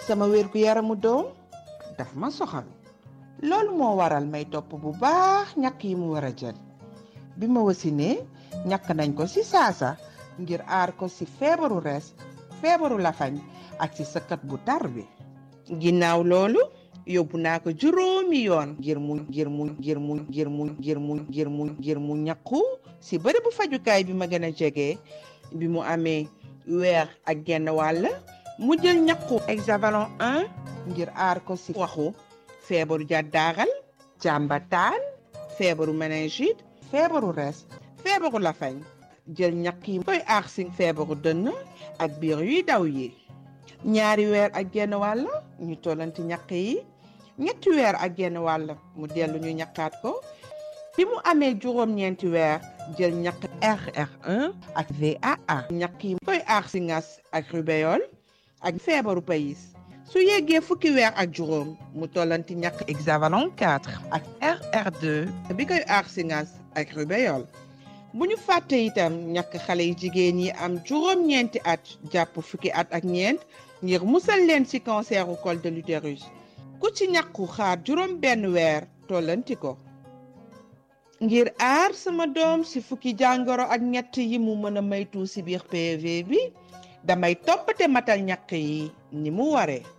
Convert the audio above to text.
sama wérgu yaramu doom daf ma soxal loolu moo waral may topp bu baax ñàkk yi mu war a jël bi ma wasinee ñàkk nañ ko ci saasa ngir aar ko ci feebaru rees feebaru lafañ ak ci sëkkat bu tar bi ginnaaw loolu yóbbu naa ko juróomi yoon ngir mu ngir mu ngir mu ngir mu ngir mu ngir mu ngir mu ñàkku ci bërëbu fajukaay bi ma gën a jege bi mu amee weer ak genn wàll mu jël ñàkku hexavalon 1 ngir aar ko ci waxu feebaru jàddaaral jàmbataan feebaru méningite feebaru res feebaru lafañ jël ñàkk yi koy aar ci feebaru dënn ak biir yuy daw yi ñaari weer ak genn wàll ñu tollanti ñàkk yi ñetti weer ak genn wàll mu dellu ñu ñàkkaat ko bi mu amee juróom-ñeenti weer jël ñàkk RR1 ak VAA ñàkk yi koy aar ci ngas ak rubéole ak feebaru payis su yeggee fukki weer ak juróom mu tollanti ñàkk hexavalon 4 ak RR2 bi koy aar ci ngas ak rubéole bu ñu fàtte itam ñàkk xale yi jigéen yi am juróom-ñeenti at jàpp fukki at ak ñeent ngir musal leen ci canceru col de l'utérus ku ci ñàkku xaar juróom benn weer tollanti ko ngir aar sama doom ci fukki jàngoro ak ñett yi mu mën a maytu ci biir PV bi damay toppate matal ñàkk yi ni mu waree